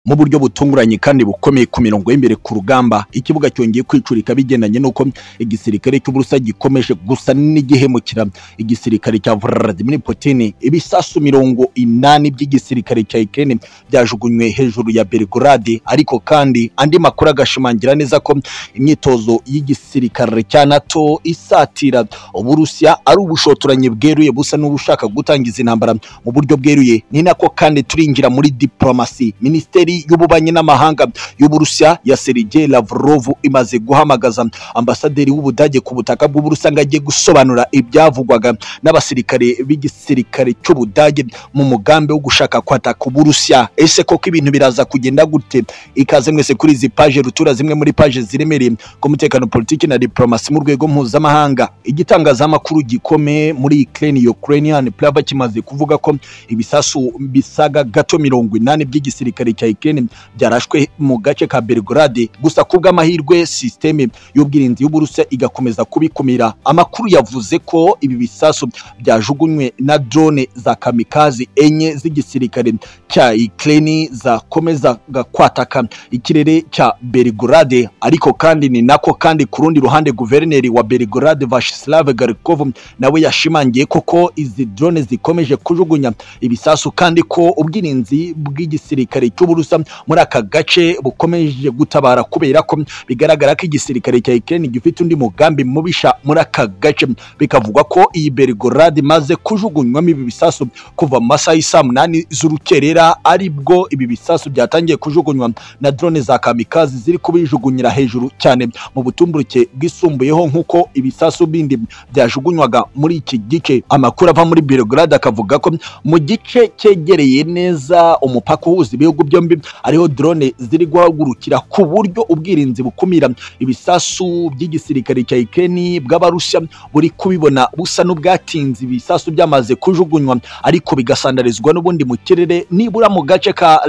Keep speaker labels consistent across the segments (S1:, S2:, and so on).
S1: mu buryo butunguranye kandi bukomeye ku mirongo y'imbere ku rugamba ikibuga cyongeye kwicurika bigendanye n'uko igisirikare cy'uburusa gikomeje gusa n'igihemukira igisirikare cya Vladimir Putin ibisasu mirongo inani by'igisirikare cya Ukraine byajugunywe hejuru ya Belgrade ariko kandi andi makuru agashimangira neza ko imyitozo y'igisirikare cya NATO isatira uburusiya ari ubushotoranyi bweruye busa n'ubushaka gutangiza intambara mu buryo bweruye ni nako kandi turinjira muri diplomasi minisiteri y'ububanyi n'amahanga y'uburusiya ya Sergei Lavrov imaze guhamagaza ambasaderi w'ubudage ku butaka bw'uburusiya ngo ajye gusobanura ibyavugwaga n'abasirikare b'igisirikare cy'ubudage mu mugambi wo gushaka kwataka uburusiya ese koko ibintu biraza kugenda gute ikaze mwese kuri izi paje rutura zimwe muri paje ziremereye ku mutekano politiki na diplomasi mu rwego mpuzamahanga igitangazamakuru gikomeye muri Ukraine Ukrainian Prava kimaze kuvuga ko ibisasu bisaga gato mirongo inani by'igisirikare cya Ukraine byarashwe mu gace ka Belgrade gusa ku bw'amahirwe systeme y'ubwirinzi y'Uburusiya igakomeza kubikumira amakuru yavuze ko ibi bisasu byajugunywe na drone za kamikazi enye z'igisirikare cya Ukraine zakomezaga kwataka ikirere cya Belgrade ariko kandi ni nako kandi ku rundi ruhande guverineri wa Belgrade Vyacheslav Garkov nawe yashimangiye koko izi drone zikomeje kujugunya ibisasu kandi ko ubwirinzi bw'igisirikare cy'uburusa muri aka gace bukomeje gutabara kubera ko bigaragara ko igisirikare cya Ukraine gifite undi mugambi mubisha muri aka gace bikavugwa ko iyi Belgrade imaze kujugunywamo ibi bisasu kuva mu masaha y'isaa munani z'urukerera aribwo ibi bisasu byatangiye kujugunywa na drone za kamikazi ziri kubijugunyira hejuru cyane mu butumburuke bwisumbuyeho nk'uko ibisasu bindi byajugunywaga muri iki gice amakuru ava muri Belgrade akavuga ko mu gice cyegereye neza umupaka uhuza ibihugu byombi ariho drone ziri guhagurukira ku buryo ubwirinzi bukumira ibisasu by'igisirikare cya Ukraine bw'abarusiya buri kubibona busa n'ubwatinze ibisasu byamaze kujugunywa ariko bigasandarizwa n'ubundi mu kirere nibura mu gace ka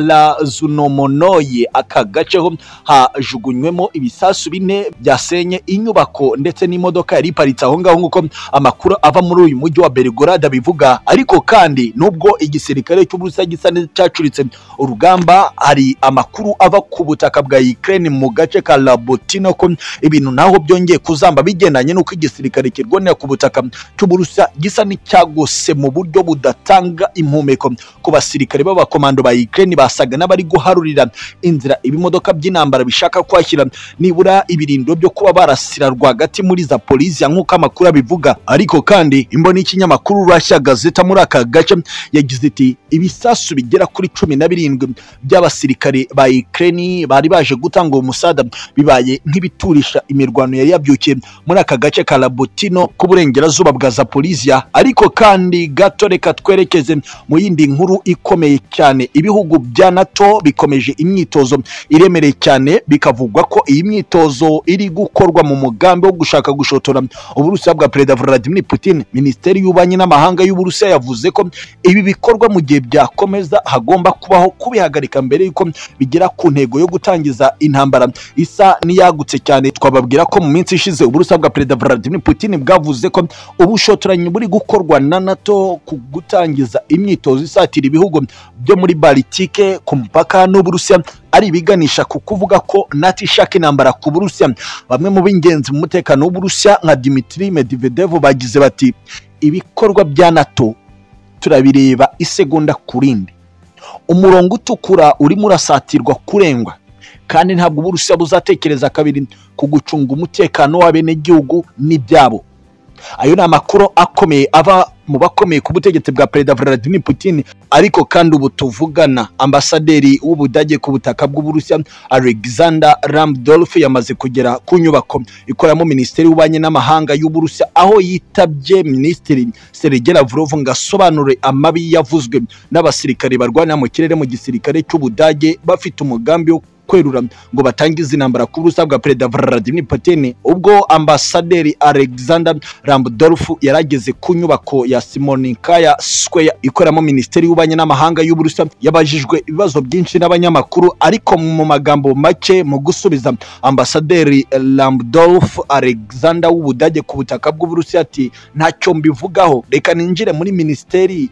S1: Razunomonoye aka gace ho hajugunywemo ibisasu bine byasenye inyubako ndetse n'imodoka yari iparitse aho ngaho nk'uko amakuru ava muri uyu mujyi wa Belgrade abivuga ariko kandi nubwo igisirikare cy'Uburusiya gisa n'icyacuritse urugamba hari amakuru ava ku butaka bwa Ukraine mu gace ka Labotino ko ibintu naho byongeye kuzamba bigendanye n'uko igisirikare kirwanira ku butaka cy'Uburusiya gisa n'icyagose mu buryo budatanga impumeko ku basirikare b'abakomando ba Ukraine basaga n'abari guharurira inzira ibimodoka by'intambara bishaka kwashyira nibura ibirindo byo kuba barasira rwagati muri Zaporizhia nk'uko amakuru abivuga ariko kandi imboni y'ikinyamakuru Russia Gazeta muri aka gace yagize iti ibisasu bigera kuri cumi na birindwi by'abasirikare ba Ukraine bari baje gutanga uwo musada bibaye nk'ibiturisha imirwano yari yabyukiye muri aka gace ka Labotino ku burengerazuba bwa Zaporizhia ariko kandi gato reka twerekeze mu yindi nkuru ikomeye cyane ibihugu bya NATO bikomeje imyitozo iremereye cyane bikavugwa ko iyi myitozo iri gukorwa mu mugambi wo gushaka gushotora uburusiya bwa perezida Vladimir Putin minisiteri y'ububanyi n'amahanga y'uburusiya yavuze ko ibi bikorwa mu gihe byakomeza hagomba kubaho kubihagarika mbere yuko bigera ku ntego yo gutangiza intambara isa n'iyagutse cyane twababwira ko mu minsi ishize uburusiya bwa perezida Vladimir Putin bwavuze ko ubushotoranyi buri gukorwa na NATO ku gutangiza imyitozo isatira ibihugu byo muri Baltike ku mupaka n'Uburusiya ari ibiganisha ku kuvuga ko NATO ishaka intambara ku Burusiya bamwe mu b'ingenzi mu mutekano w'Uburusiya nka Dmitry Medvedev bagize bati ibikorwa bya NATO turabireba isegonda ku rindi umurongo utukura urimo urasatirwa kurengwa kandi ntabwo Uburusiya buzatekereza kabiri ku gucunga umutekano w'abenegihugu n'ibyabo ayo ni amakuru akomeye ava mu bakomeye ku butegetsi bwa perezida Vladimir Putin ariko kandi ubu tuvugana ambasaderi w'ubudage ku butaka bw'uburusiya Alexander Ramdolf yamaze kugera ku nyubako ikoramo minisiteri y'ububanyi n'amahanga y'uburusiya aho yitabye minisitiri Sergei Lavrov ngo asobanure amabi yavuzwe n'abasirikare barwanira mu kirere mu gisirikare cy'ubudage bafite umugambi wo kwerura ngo batangize intambara ku burusa bwa perezida Vladimir Putin ubwo ambasaderi Alexander Ramdolf yarageze ku nyubako ya Simonikaya Square ikoramo minisiteri y'ububanyi n'amahanga y'uburusa yabajijwe ibibazo byinshi n'abanyamakuru ariko mu magambo make mu gusubiza ambasaderi Ramdolf Alexander w'ubudage ku butaka bw'uburusiya ati ntacyo mbivugaho reka ninjire muri minisiteri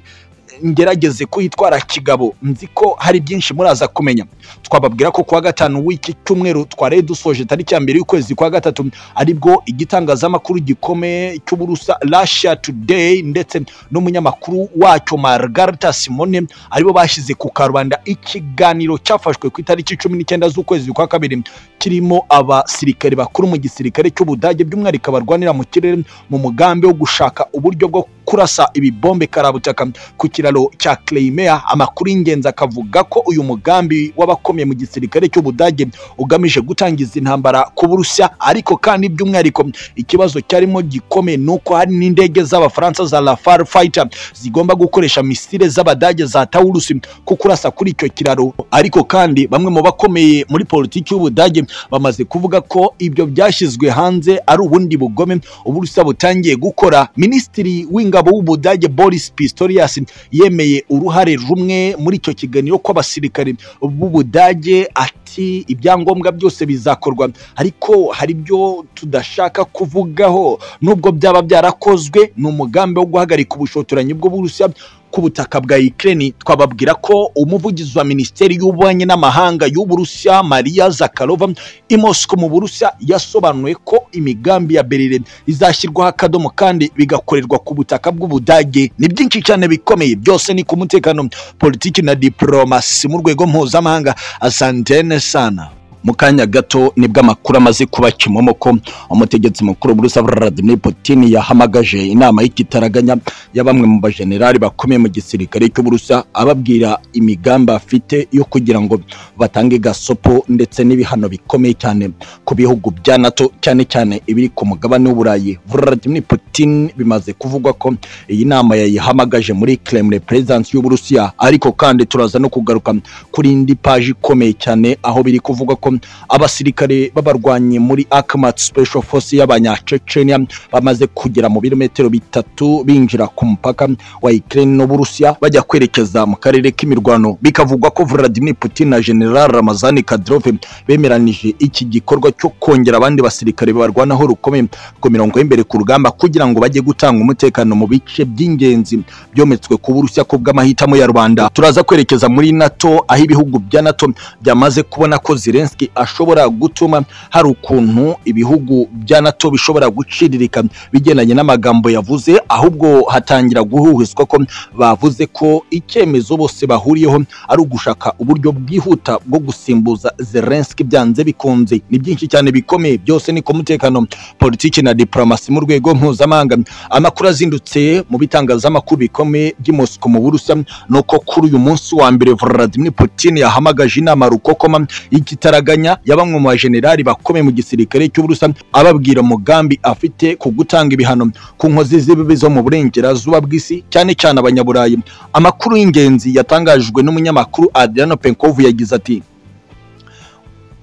S1: ngerageze kwitwara kigabo nzi ko hari byinshi muraza kumenya twababwira ko kuwa gatanu w'iki cyumweru twari dusoje tariki ya mbere y'ukwezi kwa gatatu aribwo igitangazamakuru gikomeye cy'uburusa Russia Today ndetse n'umunyamakuru wacyo Margarita Simone aribo bashyize ku karubanda ikiganiro cyafashwe ku itariki cumi n'icyenda z'ukwezi kwa kabiri kirimo abasirikare bakuru mu gisirikare cy'Ubudage by'umwihariko barwanira mu kirere mu mugambi wo gushaka uburyo bwo kurasa ibibombe karabutaka ku kiraro cya Crimea amakuru y'ingenzi akavuga ko uyu mugambi w'abakomeye mu gisirikare cy'Ubudage ugamije gutangiza intambara ku Burusiya ariko kandi by'umwihariko ikibazo cyarimo gikomeye ni uko hari n'indege z'Abafaransa za Rafale fighter zigomba gukoresha misile z'Abadage za Taurus ku kurasa kuri icyo kiraro ariko kandi bamwe mu bakomeye muri politiki y'Ubudage bamaze kuvuga ko ibyo byashyizwe hanze ari ubundi bugome Uburusiya butangiye gukora Minisitiri w'ingabo w'Ubudage Boris Pistorius yemeye uruhare rumwe muri icyo kiganiro kw'abasirikare b'Ubudage ati ibyangombwa byose bizakorwa ariko hari ibyo tudashaka kuvugaho nubwo byaba byarakozwe ni umugambi wo guhagarika ubushotoranyi bw'Uburusiya ku butaka bwa Ukraine twababwira ko umuvugizi wa Minisiteri y'Ububanyi n'Amahanga y'Uburusiya Maria Zakharova i Moscow mu Burusiya yasobanuye ko imigambi ya Berlin izashyirwaho akadomo kandi bigakorerwa ku butaka bw'Ubudage ni byinshi cyane bikomeye byose ni ku mutekano politiki na diplomasi mu rwego mpuzamahanga asantene sana mu kanya gato nibwo amakuru amaze kuba kimomoko umutegetsi mukuru Burusiya Vladimir Putin yahamagaje inama y'ikitaraganya ya bamwe mu bajenerali bakomeye mu gisirikare cy'Uburusiya ababwira imigambi afite yo kugira ngo batange gasopo ndetse n'ibihano bikomeye cyane ku bihugu bya NATO cyane cyane ibiri ku mugabane w'Uburayi Vladimir Putin bimaze kuvugwa ko iyi nama yayihamagaje muri Kremlin Presence y'Uburusiya ariko kandi turaza no kugaruka kuri indi paji ikomeye cyane aho biri kuvugwa ko abasirikare b'abarwanyi muri Akhmat Special Force y'abanyacecenia bamaze kugera mu birometero bitatu binjira ku mupaka wa Ukraine n'Uburusiya bajya kwerekeza mu karere k'imirwano bikavugwa ko Vladimir Putin na General Ramazani Kadyrov bemeranije iki gikorwa cyo kongera abandi basirikare barwanaho rukomeye ku mirongo y'imbere ku rugamba kugira ngo bajye gutanga umutekano mu bice by'ingenzi byometswe ku Burusiya ku bw'amahitamo ya Rwanda turaza kwerekeza muri NATO aho ibihugu bya NATO byamaze kubona ko Zelensky Zelensky ashobora gutuma hari ukuntu ibihugu bya NATO bishobora guciririka bigendanye n'amagambo yavuze ahubwo hatangira guhuhizwa ko bavuze ko icyemezo bose bahuriyeho ari ugushaka uburyo bwihuta bwo gusimbuza Zelensky byanze bikunze ni byinshi cyane bikomeye byose ni ku mutekano politiki na diplomasi mu rwego mpuzamahanga amakuru azindutse mu bitangazamakuru bikomeye by'i Moscow mu Burusiya nuko kuri uyu munsi wa mbere Vladimir Putin yahamagaje inama rukokoma y'ikitara igaraganya ya bamwe mu bajenerali bakomeye mu gisirikare cy'Uburusiya ababwira umugambi afite ku gutanga ibihano ku nkozi z'ibibi zo mu burengerazuba bw'isi cyane cyane abanyaburayi amakuru y'ingenzi yatangajwe n'umunyamakuru Adriano Penkov yagize ati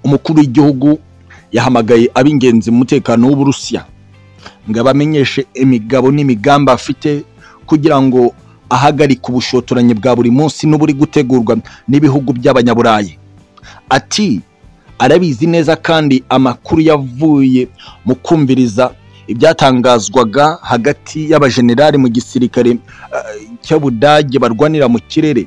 S1: umukuru w'igihugu yahamagaye ab'ingenzi mu mutekano w'Uburusiya ngo abamenyeshe imigabo n'imigambi afite kugira ngo ahagarike ubushotoranyi bwa buri munsi n'uburi gutegurwa n'ibihugu by'abanyaburayi ati arabizi neza kandi amakuru yavuye mu kumviriza ibyatangazwaga hagati y'abajenerali mu gisirikare cy'Abudage barwanira mu kirere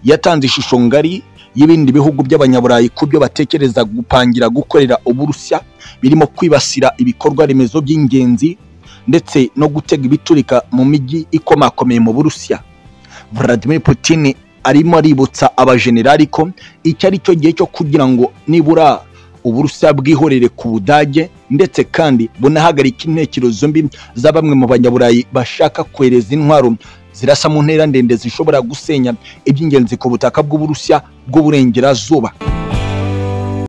S1: yatanze ishusho ngari y'ibindi bihugu by'abanyaburayi ku byo batekereza gupangira gukorera Uburusiya birimo kwibasira ibikorwa remezo by'ingenzi ndetse no gutega ibiturika mu mijyi ikomakomeye mu Burusiya Vladimir Putin arimo aributsa abajenerali ko icyo ari cyo gihe cyo kugira ngo nibura uburusiya bwihorere ku budage ndetse kandi bunahagarika intekerezo mbi za bamwe mu banyaburayi bashaka kohereza intwaro zirasa mu ntera ndende zishobora gusenya iby'ingenzi ku butaka bw'uburusiya bw'uburengerazuba